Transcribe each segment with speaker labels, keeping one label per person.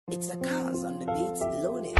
Speaker 1: It's a cars on the beats loaded.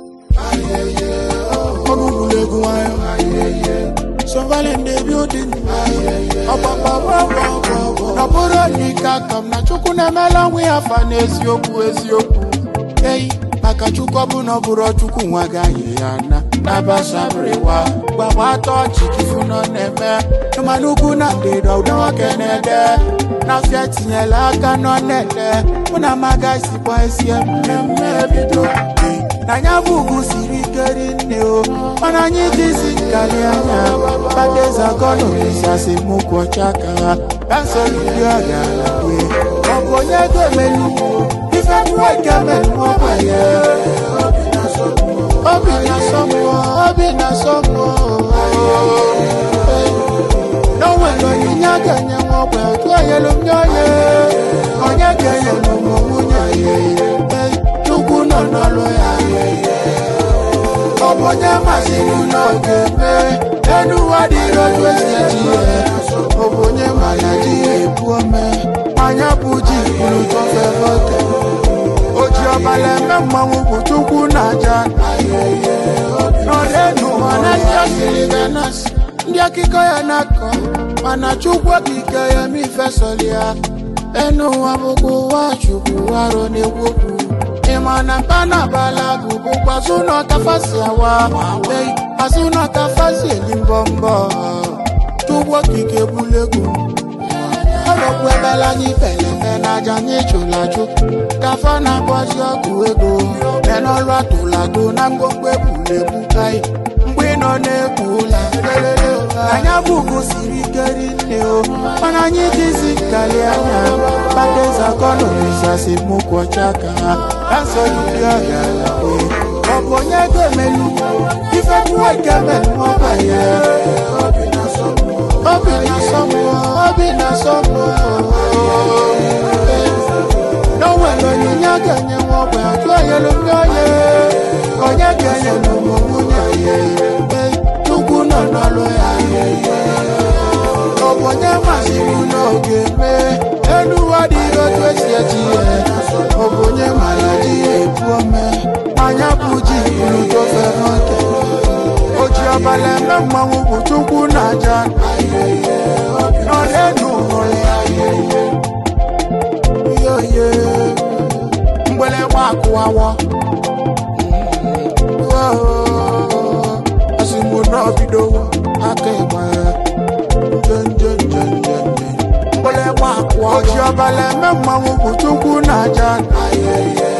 Speaker 2: ọnụ ụlọ egwu nwayọ sọvalin dị bildin ọgbakpọgbọgbọgbọ na bụrụ onyeike aka m na chukwu na-emela nwa ya afa n'eziokwu eziokwu eyi maka chukwu ọbụna ọ bụrụ chukwu nwa gaghị ya na nabasabiriwa gbagba atọ chikifu nọ na-eme ịmana ugwu na ndịda ụdọ nwoke na-ede n'afịa tinyela aka nọ na-ede mụ na amaga sikwa esi mmemme bido na anya bụ ugwu siri ike rinne o mana anyị jizi nkali anya badezagọnụrisasi mụkwu ọcha ka ha kansọlidi ọgala wee ọ bụ onye ga-emelu ife mmụọ nke melu ọgbanye obi na-asọ mmụọ obi na-asọ mmụọ na o nwere onyinye a ga-enye nwa ọgba otu onyelu m nye onye onye ga-enye m ụmụ nwunye ya Ee, chukwu nọ n'ọlụ ya ọ bụ onye masịrị n'oge mee enu ụwa dịrị otu esi eji ya ọ bụ onye ma ya ji ya ebu ome anya bụ ji buru tofe vote o ji ọbala eme mmanwụ bụ chukwu na aja n'ọdịnu mana ndị asịrị ga na-asị ndị akụkọ ya na-akọ mana chukwu okike ya ma ifesọrọ ya enu ụwa bụkwa ụwa chukwu arụ na-ekwu okwu ịma na mpa na abala bụ bụkwa azụ na ọkafasi awa ei azụ na ọkafasi eli mbọ mbọ chukwu okike bulegwu ọrọkwu ebela anyị pelete n'aja anyị chụrụ achụ kafa na-abọzi ọgwụ ego menọlụ atụlado na mgbogbo ebulegbu kai mgbe ị nọ na-ekpu ụla anya bụ ugwu siri ike rinne o mana anyị jizi nkali anya badezakọnụrisasi mụkwu ọcha ka ha kansọlidi ọgala wee ọ bụ onye ga-emelu ife mmụọ nke melu ọgbanye obi na-asọ mmụọ obi na-asọ mmụọ na o nwere onyinye a ga-enye nwa ọgba otu onyelu ndị onye onye ga-enye n'ụmụ nwunye ya Ee, chukwu nọ n'ọlụ ya ọ bụ onye masịrị n'oge mee elu ụwa dịrị otu esi eji ya ọ bụ onye ma ya ji ya ebu ome anya bụ ji buru tofe n'oke o ji ọbala eme mmanwụ bụ chukwu na aja n'ọdịnu hụrụ ya yoye mgbịrịgba akụwawo asimụ n'obidowo aka ịgba ya njenjenjenjenje mgbịrịgba akụwa oji ọbala eme mmanwụ bụ chukwu na aja